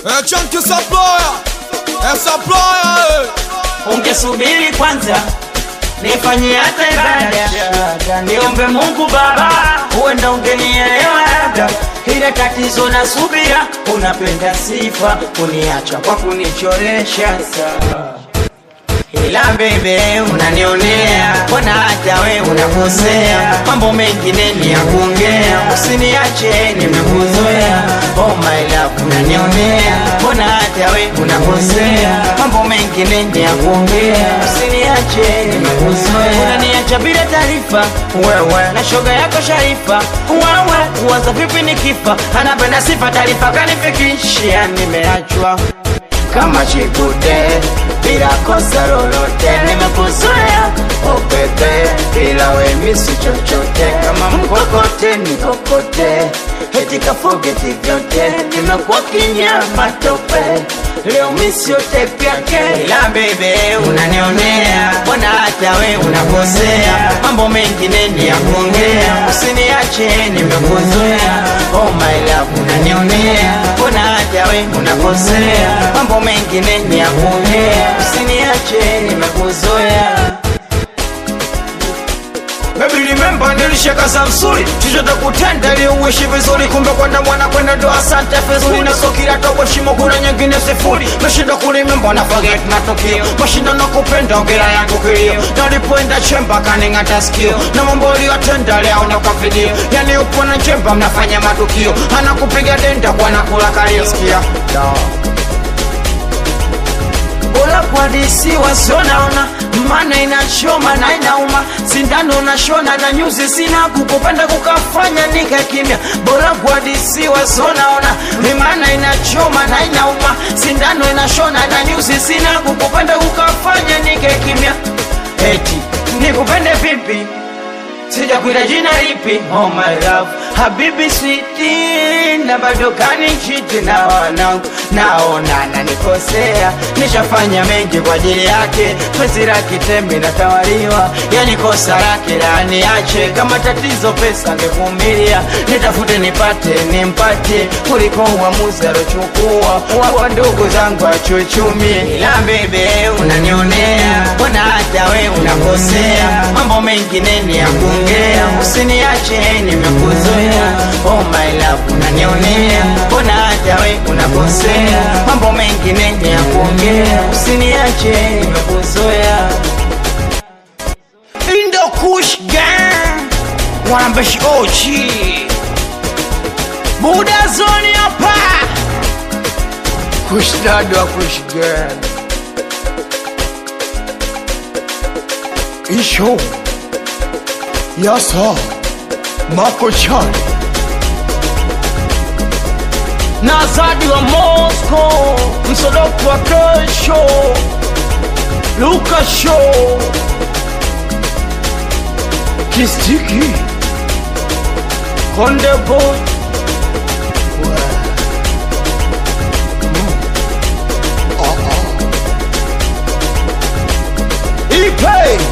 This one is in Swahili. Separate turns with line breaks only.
Eh, chunky supplier. Eh, supplier. eh.
ungesubiri kwanza nifanyie hata ibada niombe mungu baba huenda ungenielewa labda ile tatizo na subira unapenda sifa kuniacha kwa kunichoresha saa ila bebe unanionea mbona hata we unakosea mambo mengine ni ya kuongea usiniache nimekuzoea oh my love unanionea mbona hata we unakosea mambo mengine ni ya kuongea usiniache nimekuzoea unaniacha bila taarifa wewe na shoga yako sharifa wewe uwaza vipi nikifa anapenda sifa taarifa kanifikishia nimeachwa kama chikude bila kosa lolote nimekuzoea opete bila wemisi chochote kama mkokote nikokote heti kafogeti vyote nimekuwa kinyama tope leo misiote pyake ila bebe unanionea mbona hata we unakosea mambo mengine ni ya kuongea usiniache nimekuzoea oh my love unanionea mbona hata we unakosea mambo mengine ni ya kuongea usiniache nimekuzoea Baby remember nilishaka za msuri chochote kutenda ili uishi vizuri kumbe kwenda mwana kwenda ndo asante vizuri na so kila tobo shimo kuna nyingine sifuri meshinda kulimemba na forget matukio mashinda na kupenda ongera yangu kilio nalipoenda chemba kaning'ata sikio na mambo uliyotenda leo na kwa video yani upo na chemba mnafanya matukio anakupiga denda kwa nakula kalio sikia bora kuadisiwa sionaona mana inachoma na inauma sindano nashona na nyuzi sina kukupenda kukafanya nika kimya bora kuadisiwa sionaona mana inachoma na inauma sindano inashona na nyuzi sina kukupenda kukafanya nika kimya eti nikupende vipi sijakwita jina lipi oh my love habibi switi na bado kanichiti na wanangu naona nanikosea nishafanya mengi kwa ajili yake pesi la kitembi natawaliwa yani kosa lake laniache kama tatizo pesa ngevumilia nitafute nipate nimpate kuliko uamuzi alochukua wapa ndugu zangu achuchumie ila bebe unanionea mbona hata we unakosea mambo mengine ni ya kuongea usiniache nimekuzoea oh my love unanionea mbona hata we unakosea mambo mengine ni ya kuongea usiniache nimekuzoea Indo Kush Gang Wanambeshi Ochi Buda Zoni hapa Kush Dad wa Kush Gang
Isho. Yasa. Mako Chan.
na Zadi wa Moscow Msodoku wa kesho Luka Show
Kistiki.
Konde Boy
Ipe.